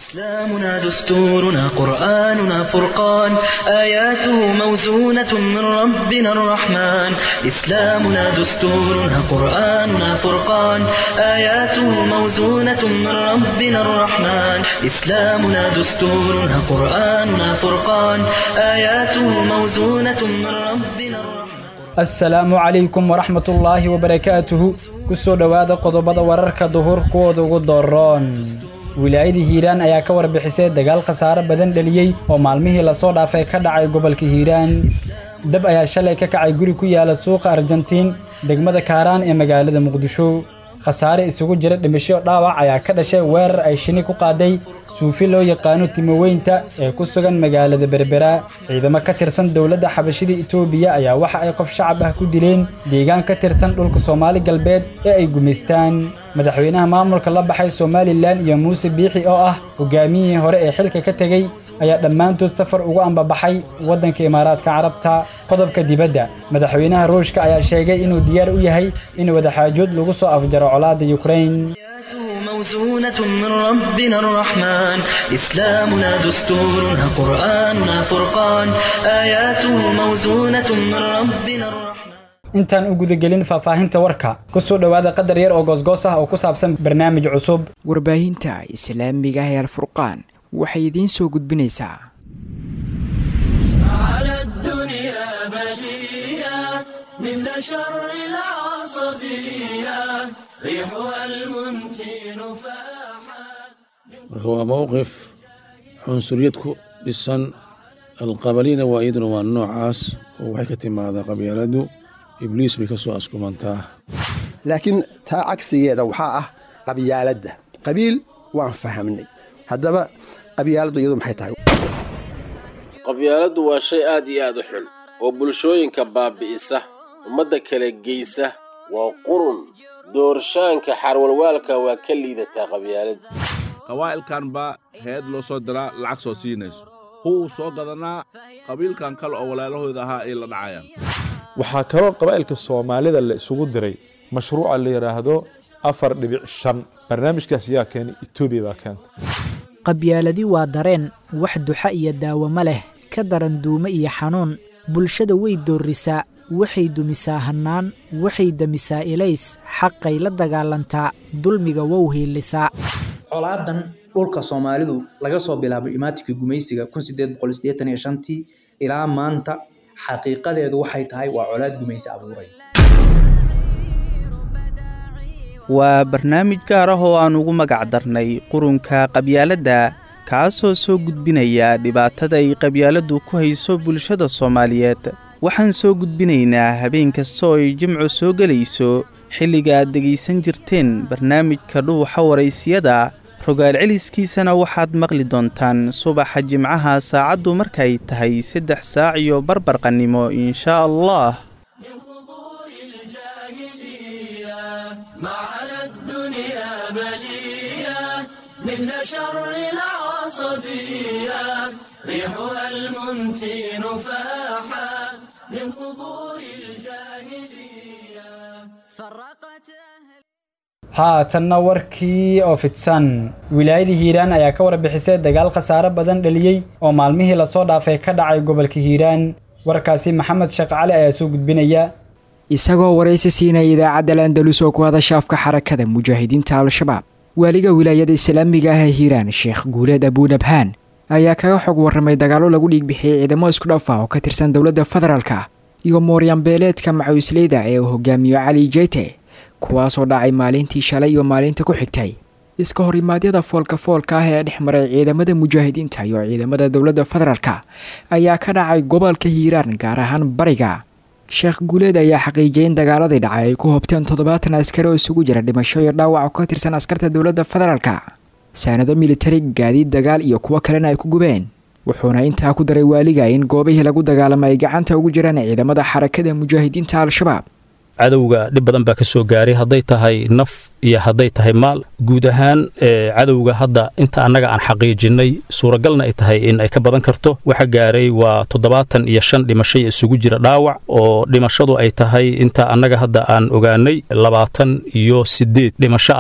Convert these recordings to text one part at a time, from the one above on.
إسلامنا دستورنا قرآننا فرقان آياته موزونة من ربنا الرحمن إسلامنا دستورنا قرآننا فرقان آياته موزونة من ربنا الرحمن إسلامنا دستورنا قرآننا فرقان آياته موزونة من ربنا الرحمن assalaamu calaykum waraxmatullaahi wabarakaatuhu ku soo dhowaada qodobada wararka duhur kuwooda ugu dooroon wilaayada hiiraan ayaa ka warbixisay dagaal khasaare badan dheliyey oo maalmihii lasoo dhaafay ka dhacay gobolka hiiraan dab ayaa shalay ka kacay guri ku yaala suuqa arjantiin degmada kaaraan ee magaalada muqdisho khasaare isugu jira dhimasho dhaawac ayaa ka dhashay weerar ay shini ku qaaday suufi loo yaqaano timoweynta ee ku sugan magaalada berbera ciidamo ka tirsan dowladda xabashida itoobiya ayaa waxa ay qof shacab ah ku dileen deegaan ka tirsan dhulka soomaali galbeed ee ay gumaystaan madaxweynaha maamulka la baxay somalilan iyo muuse biixi oo ah hogaamiyihii hore ee xilka ka tegey ayaa dhammaantood safar ugu ambabaxay waddanka imaaraadka carabta qodobka dibadda madaxweynaha ruushka ayaa sheegay inuu diyaar u yahay in wadaxaajood lagu soo afjaro colaadda yukrain موزونة من ربنا الرحمن إسلامنا دستورنا قرآننا فرقان آياته موزونة من ربنا الرحمن intaan u gudagelin faahfaahinta warka ku soo dhowaada qadar yar oo goosgoos ah oo ku saabsan barnaamij cusub warbaahinta islaamiga ah ee alfurqaan waxay idiin soo gudbinaysaa على الدنيا بلية مثل شر العصبية ريحها المنتن فاحت marka waa mowqif cunsuriyad ku dhisan alqabalina waa iyaduna waa noocaas oo waxay ka timaadaa qabyaaladu ibliis bay ka soo askumantaa laakiin taa cagsigeeda waxaa ah qabyaaladda qabiil waan fahamnay haddaba qabyaaladdu iyadu maxay tahay qabyaaladdu waa shay aad iyo aad u xun oo bulshooyinka baabi'isa ummadda kala geysa waa qurun doorshaanka xarwalwaalka waa ka liidataa qabyaalad qawaa'ilkan baa heed loo soo diraa lacag soo siinayso huwuu soo gadanaa qabiilkan kale oo walaalahooda ahaa ay la dhacayaan waxaa kaloo qabaa'ilka soomaalida la isugu diray mashruuca la yidhaahdo afar dhibic shan barnaamijkaas yaa keenay etoobiya baa keenta qabyaaladi waa dareen wax duxa iyo daawamo leh ka daran duumo iyo xanuun bulshada way doorrisaa waxay dumisaa hannaan waxay demisaa ilays xaqay la dagaalantaa dulmiga wow hiilisaa colaadan dhulka soomaalidu laga soo bilaabo imaatinka gumaysiga tii ilaa maanta xaqiiqadeedu waxay tahay waa colaad gumaysi abuuray waa barnaamij gaar ah oo aan ugu magac darnay qurunka qabyaaladda kaasoo soo gudbinaya dhibaatada ay qabyaaladdu ku hayso bulshada soomaaliyeed waxaan soo gudbinaynaa habeen kasta oo ay jimcu soo gelayso xilliga aad dhegaysan jirteen barnaamijka dhuuxa waraysiyada rogaal celiskiisana waxaad maqli doontaan subaxa jimcaha saacaddu markay tahay saddex saac iyo barbarqannimo inshaa allah ما على الدنيا بلية مثل شر العصبية ريحها المنتن فاحت من قبور الجاهلية فرقت haatanna warkii oo fidsan wilaayada hiiraan ayaa ka warbixisay dagaal khasaare badan dheliyey oo maalmihii lasoo dhaafay ka dhacay gobolka hiiraan warkaasi maxamed sheekh cali ayaa soo gudbinaya isagoo waraysi siinaya idaacadda landalus oo ku hadasha afka xarakada mujaahidiinta al-shabaab waaliga wilaayada islaamiga ah ee hiiraan sheekh guuleed abuunabhaan ayaa kaga xog warramay dagaallo lagu dhiigbixiyey ciidamo isku dhaf ah oo ka tirsan dowladda federaalka iyo mooryanbeeleedka macawisleyda ee uu hogaamiyo cali jeyte kuwaasoo dhacay maalintii shalay iyo maalinta ku xigtay iska horimaadyada foolka foolka ah ee dhex maray ciidamada mujaahidiinta iyo ciidamada dowladda federaalka ayaa ka dhacay gobolka hiiraan gaar ahaan bariga sheekh guuleed ayaa xaqiijiyay in dagaaladii dhacay ay ku hobteen toddobaatan askari oo isugu jira dhimasho iyo dhaawac oo ka tirsan askarta dowladda federaalka saanado militari gaadiid dagaal iyo kuwo kalena ay ku gubeen wuxuuna intaa ku daray waaliga in goobihii lagu dagaalamay ay gacanta ugu jiraan ciidamada xarakada mujaahidiinta al-shabaab cadowga dhib badan baa ka soo gaaray hadday tahay naf iyo hadday tahay maal guud ahaan cadowga hadda inta annaga aan xaqiijinnay suuragalna ay tahay in ay ka badan karto waxa gaaray waa toddobaatan iyo shan dhimashay isugu jira dhaawac oo dhimashadu ay tahay inta annaga hadda aan ogaanay labaatan iyo siddeed dhimasho ah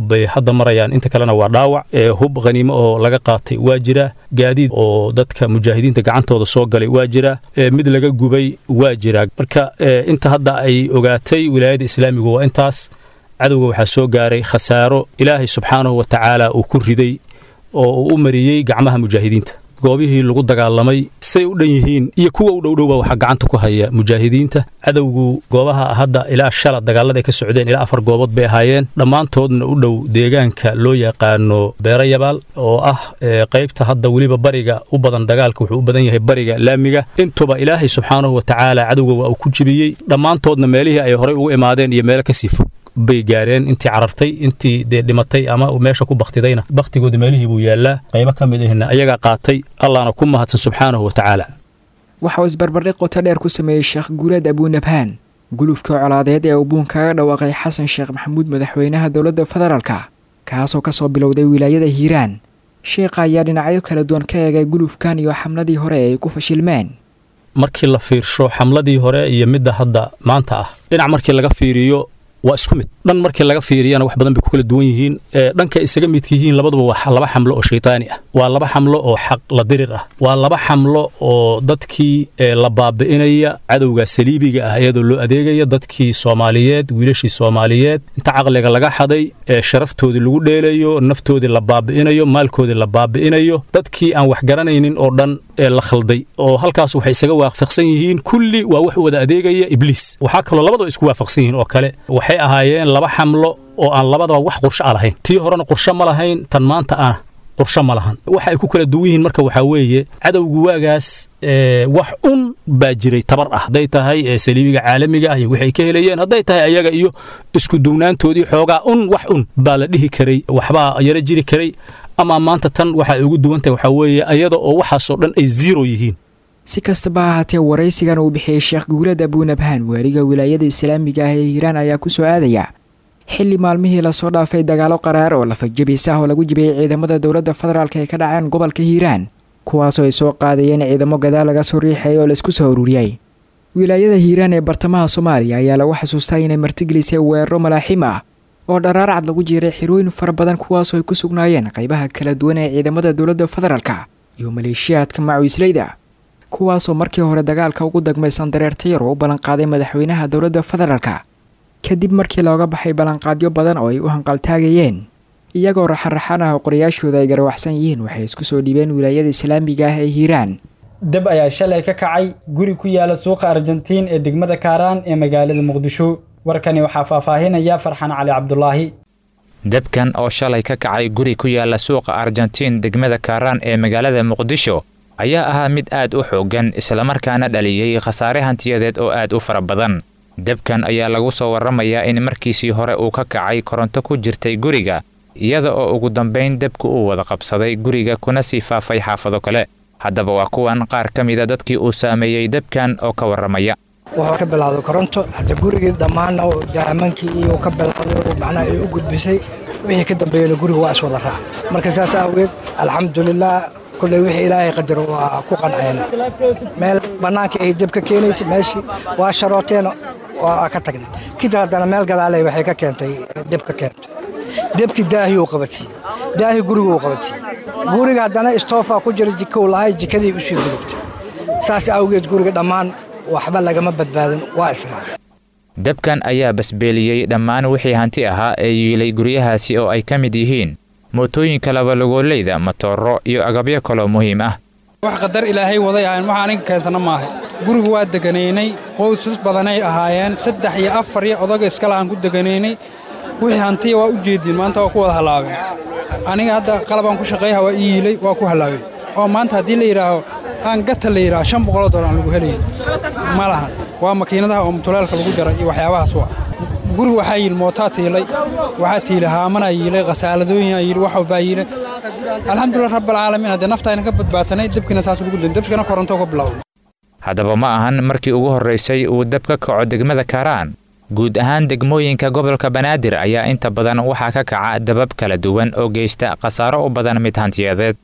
bay hadda marayaan inta kalena waa dhaawac hub khaniimo oo laga qaatay waa jira gaadiid oo dadka mujaahidiinta gacantooda soo galay waa jira mid laga gubay waa jira marka inta hadda ay ogaatay wilaayada islaamigu waa intaas cadowga waxaa soo gaaray khasaaro ilaahay subxaanahu wa tacaala uu ku riday oo uu u mariyey gacmaha mujaahidiinta goobihii lagu dagaalamay say u dhan yihiin iyo kuwa u dhowdhowba waxaa gacanta ku haya mujaahidiinta cadowgu goobaha hadda ilaa shala dagaalada ay ka socdeen ilaa afar goobood bay ahaayeen dhammaantoodna u dhow deegaanka loo yaqaano beero yabaal oo ah qaybta hadda weliba bariga u badan dagaalka wuxuu u badan yahay bariga laamiga intuba ilaahay subxaanahu wa tacaala cadowga waa uu ku jibiyey dhammaantoodna meelihii ay horey ugu imaadeen iyo meelo kasii fog bay gaareen intii carartay intii dee dhimatay ama meesha ku baktidayna baktigooda meelihii buu yaallaa qaybo ka mid ahna ayagaa qaatay allahna ku mahadsan subxaanahu wa tacaala waxa uu isbarbardhig qoto dheer ku sameeyey sheekh guuleed abuunabhaan gulufka colaadeed ee uu buun kaga dhawaaqay xasan sheekh maxamuud madaxweynaha dowladda federaalka kaasoo ka soo bilowday wilaayada hiiraan sheekha ayaa dhinacyo kala duwan ka eegay gulufkan iyo xamladii hore ee ay ku fashilmeen markii la fiirsho xamladii hore iyo midda hadda maanta ah dhinac markii laga fiiriyo waa isku mid dhan markii laga fiiriyana wax badan bay ku kala duwan yihiin dhanka isaga midka yihiin labaduba waa laba xamlo oo shaytaani ah waa laba xamlo oo xaq la dirir ah waa laba xamlo oo dadkii la baabi'inaya cadowga saliibiga ah iyadoo loo adeegaya dadkii soomaaliyeed wiilashii soomaaliyeed inta caqliga laga xaday ee sharaftoodii lagu dheelayo naftoodii la baabi'inayo maalkoodii la baabi'inayo dadkii aan wax garanaynin oo dhan ee la khalday oo halkaas waxay isaga waafaqsan yihiin kulli waa wax wada adeegaya ibliis waxaa kaloo labadaba isku waafaqsan yihiin oo kale waxay ahaayeen laba xamlo oo aan labadaba wax qorsho a lahayn tii horena qorsho ma lahayn tan maanta ana qorsho ma lahan waxa ay ku kala duwan yihiin marka waxaa weeye cadowgu waagaas wax un baa jiray tabar ah hadday tahay saliibiga caalamiga ah iyo waxay ka helayeen hadday tahay ayaga iyo isku duwnaantoodii xoogaa un wax un baa la dhihi karay waxbaa yaro jiri karay ama maanta tan waxa ay ugu duwan tahay waxaa weeye ayada oo waxaasoo dhan ay ziro yihiin si kastaba ha haatee waraysigan uu bixiyey sheekh guulad abuunabhaan waaliga wilaayada islaamiga ah ee hiiraan ayaa ku soo aadaya xilli maalmihii lasoo dhaafay dagaalo qaraar oo lafajabis ah oo lagu jibiyey ciidamada dowladda federaalk ee ka dhaceen gobolka hiiraan kuwaasoo ay soo qaadayeen ciidamo gadaal laga soo riixay oo laisku soo ururiyey wilaayada hiiraan ee bartamaha soomaaliya ayaa lagu xasuustaa inay martigelisay weeraro malaaxiim ah oo dharaarcad lagu jiiray xirooyin fara badan kuwaasoo ay ku sugnaayeen qaybaha kala duwan ee ciidamada dowladda federaalka iyo maleeshiyaadka macawisleyda kuwaasoo markii hore dagaalka ugu dagmaysan dareertayar oo u ballanqaaday madaxweynaha dowladda federaalka kadib markii looga baxay ballanqaadyo badan oo ay u hanqaltaagayeen iyagoo raxanraxan ah oo qorayaashooda ay garawaxsan yihiin waxay isku soo dhiibeen wilaayada islaamiga ah ee hiiraan dab ayaa shalay ka kacay guri ku yaala suuqa argentiin ee degmada kaaraan ee magaalada muqdisho warkani waxaa faahfaahinaya farxan cali cabdulaahi debkan oo shalay ka kacay guri ku yaala suuqa argentiin degmada kaaraan ee magaalada muqdisho ayaa ahaa mid aad u xooggan islamarkaana dhaliyey khasaare hantiyadeed oo aad u fara badan debkan ayaa lagu soo warramayaa in markiisii hore uu ka kacay koronto ku jirtay guriga iyada oo ugu dambayn debku uu wada qabsaday guriga kuna sii faafay xaafado kale haddaba waa kuwan qaar ka mida dadkii uu saameeyey debkan oo ka warramaya wuxuu ka bilowday koronto hadda gurigii dhammaanna daamankii iyo ka bilowday macnaha ay u gudbisay wixii ka dambeeyena guriga waa iswada raac marka saas awgeed alxamdulilah kulley wixii ilaahay qadar waa ku qancayna meel bannaanka ay deb ka keenaysa meeshii waa sharooteen waa ka tagnay kadib haddana meel gadaaley waxay ka keentay deb ka keentay debkii daahii uu qabatiyey daahii guriga uu qabatiyey guriga haddana istoofaa ku jira jikow lahay jikadii usii gudubtay saas awgeed guriga dhammaan waxba lagama badbaadin waa israac debkan ayaa basbeeliyey dhammaan wixii hanti ahaa ee yiilay guryahaasi oo ay ka mid yihiin mootooyinka labalugoolleyda matooro iyo agabyo kaloo muhiim ah wax qadar ilaahay waday ahayn wax aniga keensana maahay gurigu waa deganaynay qoysas badanay ahaayeen saddex iyo afar iyo odaga iskalahaan ku deganaynay wixii hantiya waa u jeediin maanta waa ku wada hallaabeen aniga hadda qalabaan ku shaqeeyaha waa ii yiilay waa ku hallaabeen oo maanta haddii la yidhaaho aan gata la yidhaho shan boqoloo dollar aan lagu helayn ma lahan waa makiinadaha oo mutuleelka lagu jaray iyo waxyaabahaas waa guriga waxaa yiili mootaa tiilay waxaa tiilay haamanaa yiilay khasaaladooyinaa yiili wax walbaa yiilay alxamdulilah rabbalcaalamiin haddee naftayna ka badbaadsanay debkiina saas lagu din debkina koronto ka bilowday haddaba ma ahan markii ugu horraysay uu deb ka kaco degmada kaaraan guud ahaan degmooyinka gobolka banaadir ayaa inta badan waxaa ka kaca dabab kala duwan oo geysta khasaaro u badan mid hantiyadeed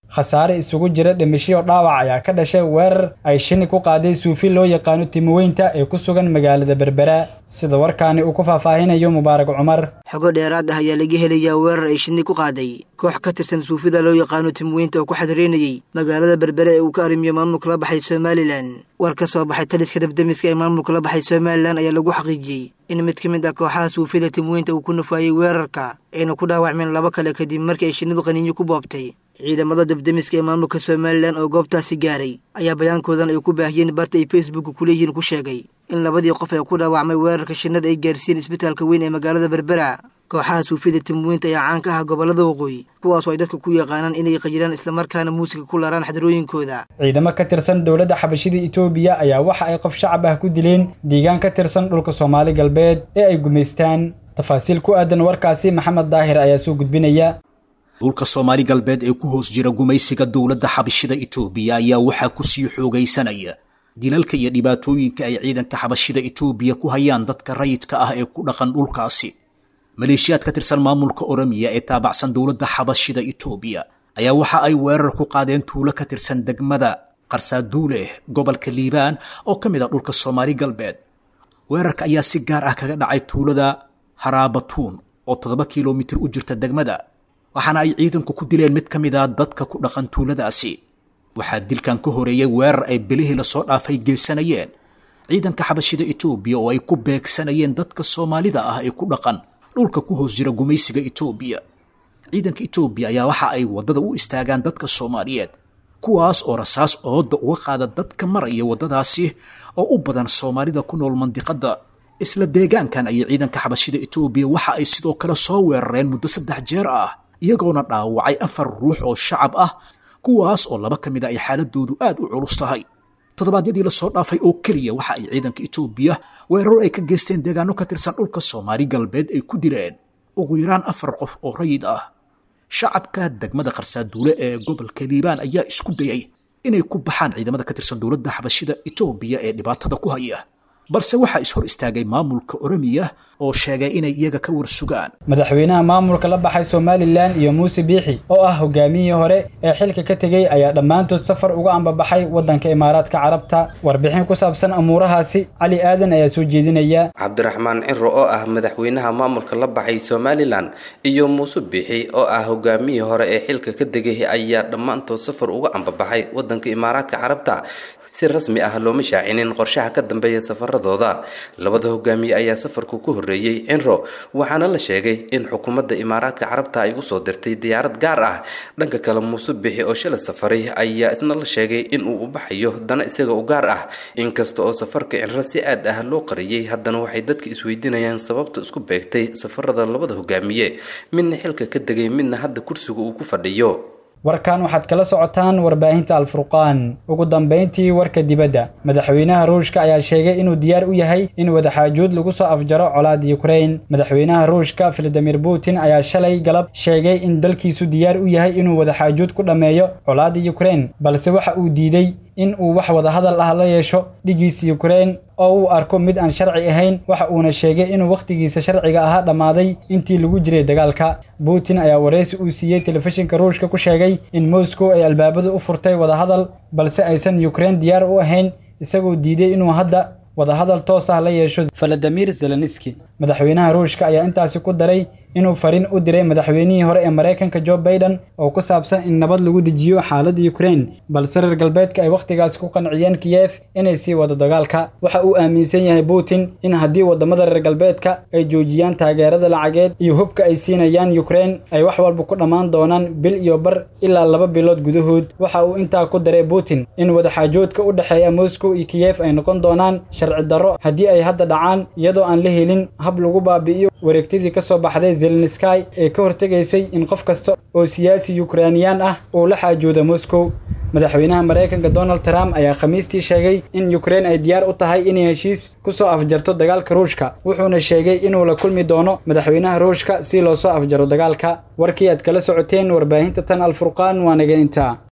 khasaare isugu jira dhimashiyo dhaawac ayaa ka dhashay weerar ay shini ku qaaday suufi loo yaqaano timoweynta ee ku sugan magaalada berbera sida warkaani uu ku faahfaahinayo mubaarak cumar xogo dheeraad ah ayaa laga helayaa weerar ay shinni ku qaaday koox ka tirsan suufida loo yaqaano timoweynta oo ku xadreynayey magaalada berbere ee uu ka arrimiyo maamulka la baxay somalilan war ka soo baxay taliska dabdemiska ee maamulka la baxay somalilan ayaa lagu xaqiijiyey in mid ka mid ah kooxaha suufida timoweynta uu ku nafaayey weerarka ayna ku dhaawacmeen laba kale kadib markii ay shinnidu qaniinyo ku boobtay ciidamada dabdemiska ee maamulka somalilan oo goobtaasi gaaray ayaa bayaankoodan ay ku baahiyeen barta ay facebook kuleeyihiin ku sheegay in labadii qof ee ku dhaawacmay weerarka shinnada ay gaarsiiyeen isbitaalka weyn ee magaalada berbera kooxaha suufida timoweynta ayaa caan ka ah gobollada waqooyi kuwaasoo ay dadka ku yaqaanaan inay qajiraan islamarkaana muusiga ku laraan xadrooyinkooda ciidamo ka tirsan dowladda xabashida itoobiya ayaa waxa ay qof shacab ah ku dileen deegaan ka tirsan dhulka soomaali galbeed ee ay gumaystaan tafaasiil ku aadan warkaasi maxamed daahir ayaa soo gudbinaya dhulka soomaali galbeed ee ku hoos jira gumaysiga dowladda xabashida itoobiya ayaa waxaa ku sii xoogaysanaya dilalka iyo dhibaatooyinka ay ciidanka xabashida itoobiya ku hayaan dadka rayidka ah ee ku dhaqan dhulkaasi maleeshiyaad ka tirsan maamulka oromiya ee taabacsan dowladda xabashida itoobiya ayaa waxa ay weerar ku qaadeen tuulo ka tirsan degmada qarsaaduule gobolka liibaan oo ka mid ah dhulka soomaali galbeed weerarka ayaa si gaar ah kaga dhacay tuulada haraabatuun oo toddoba kilomitir u jirta degmada waxaana ay ciidanku ku dileen mid ka mid a dadka ku dhaqan tuuladaasi waxaa dilkan ka horeeyey weerar ay belihii lasoo dhaafay geysanayeen ciidanka xabashida itoobiya oo ay ku beegsanayeen dadka soomaalida ah ee ku dhaqan dhulka ku hoos jira gumaysiga itoobiya ciidanka itoobiya ayaa waxa ay waddada u istaagaan dadka soomaaliyeed kuwaas oo rasaas ooda uga qaada dadka maraya waddadaasi oo u badan soomaalida ku nool mandiqadda isla deegaankan ayay ciidanka xabashida itoobiya waxa ay sidoo kale soo weerareen muddo saddex jeer ah iyagoona dhaawacay afar ruux oo shacab ah kuwaas oo laba ka mid a ay xaaladoodu aad u culus tahay toddobaadyadii lasoo dhaafay oo keliya waxa ay ciidanka itoobiya weeraro ay ka geysteen deegaano ka tirsan dhulka soomaali galbeed ay ku dileen ugu yaraan afar qof oo rayid ah shacabka degmada qarsaaduule ee gobolka liibaan ayaa isku dayay inay ku baxaan ciidamada ka tirsan dowladda xabashida itoobiya ee dhibaatada ku haya balse waxaa is hor istaagay maamulka oromiya oo sheegay inay iyaga ka warsugaan madaxweynaha maamulka la baxay somalilan iyo muuse biixi oo ah hogaamiyihii hore ee xilka ka tegey ayaa dhammaantood safar uga ambabaxay waddanka imaaraadka carabta warbixin ku saabsan amuurahaasi cali aadan ayaa soo jeedinaya cabdiraxmaan ciro oo ah madaxweynaha maamulka la baxay somalilan iyo muuse biixi oo ah hogaamiyihii hore ee xilka ka tegay ayaa dhammaantood safar uga ambabaxay waddanka imaaraadka carabta si rasmi ah looma shaacinin qorshaha ka dambeeya safaradooda labada hogaamiye ayaa safarku ku horreeyey cinro waxaana la sheegay in xukuumadda imaaraadka carabta ay usoo dirtay diyaarad gaar ah dhanka kale muuse bixi oo shalay safaray ayaa isna la sheegay in uu u baxayo dana isaga u gaar ah inkasta oo safarka cinro si aad ah loo qariyey haddana waxay dadka isweydiinayaan sababta isku beegtay safarada labada hogaamiye midna xilka ka degay midna hadda kursiga uu ku fadhiyo warkan waxaad kala socotaan warbaahinta alfurqaan ugu dambayntii warka dibadda madaxweynaha ruushka ayaa sheegay inuu diyaar u yahay in wadaxaajuud lagu soo afjaro colaada yukrain madaxweynaha ruushka valadimir putin ayaa shalay galab sheegay in dalkiisu diyaar u yahay inuu wadaxaajuud ku dhammeeyo colaada yukrain balse waxa uu diiday in uu wax wadahadal ah la yeesho dhigiisa yukrain oo uu arko mid aan sharci ahayn waxa uuna sheegay inuu wakhtigiisa sharciga ahaa dhammaaday intii lagu jiray dagaalka putin ayaa wareysi uu siiyey telefishinka ruushka ku sheegay in moscow ay albaabada u furtay wadahadal balse aysan yukrain diyaar u ahayn isagoo diiday inuu hadda wadahadal toos ah la yeesho valadimir zelenski madaxweynaha ruushka ayaa intaasi ku daray inuu fariin u diray madaxweynihii hore ee maraykanka joe baiden oo ku saabsan in nabad lagu dejiyo xaaladda yukrain balse reer galbeedka ay wakhtigaasi ku qanciyeen kiyef inay sii wado dagaalka waxa uu aaminsan yahay putin in haddii wadamada reer galbeedka ay joojiyaan taageerada lacageed iyo hubka ay siinayaan yukrain ay wax walba ku dhammaan doonaan bil iyo bar ilaa laba bilood gudahood waxa uu intaa ku daray putin in wadaxaajoodka u dhexeeya moscow iyo kiyef ay noqon doonaan sharci darro haddii ay hadda dhacaan iyadoo aan la helin hab lagu baabi'iyo wareegtadii ka soo baxday zelenskay ee ka hortegaysay in qof kasta oo siyaasi yukrainiyaan ah uu la xaajoodo moscow madaxweynaha maraykanka donald trump ayaa khamiistii sheegay in yukrain ay diyaar u tahay inay heshiis ku soo afjarto dagaalka ruushka wuxuuna sheegay inuu la kulmi doono madaxweynaha ruushka si loo soo afjaro dagaalka warkii aad kala socoteen warbaahinta tan alfurqaan waa naga intaa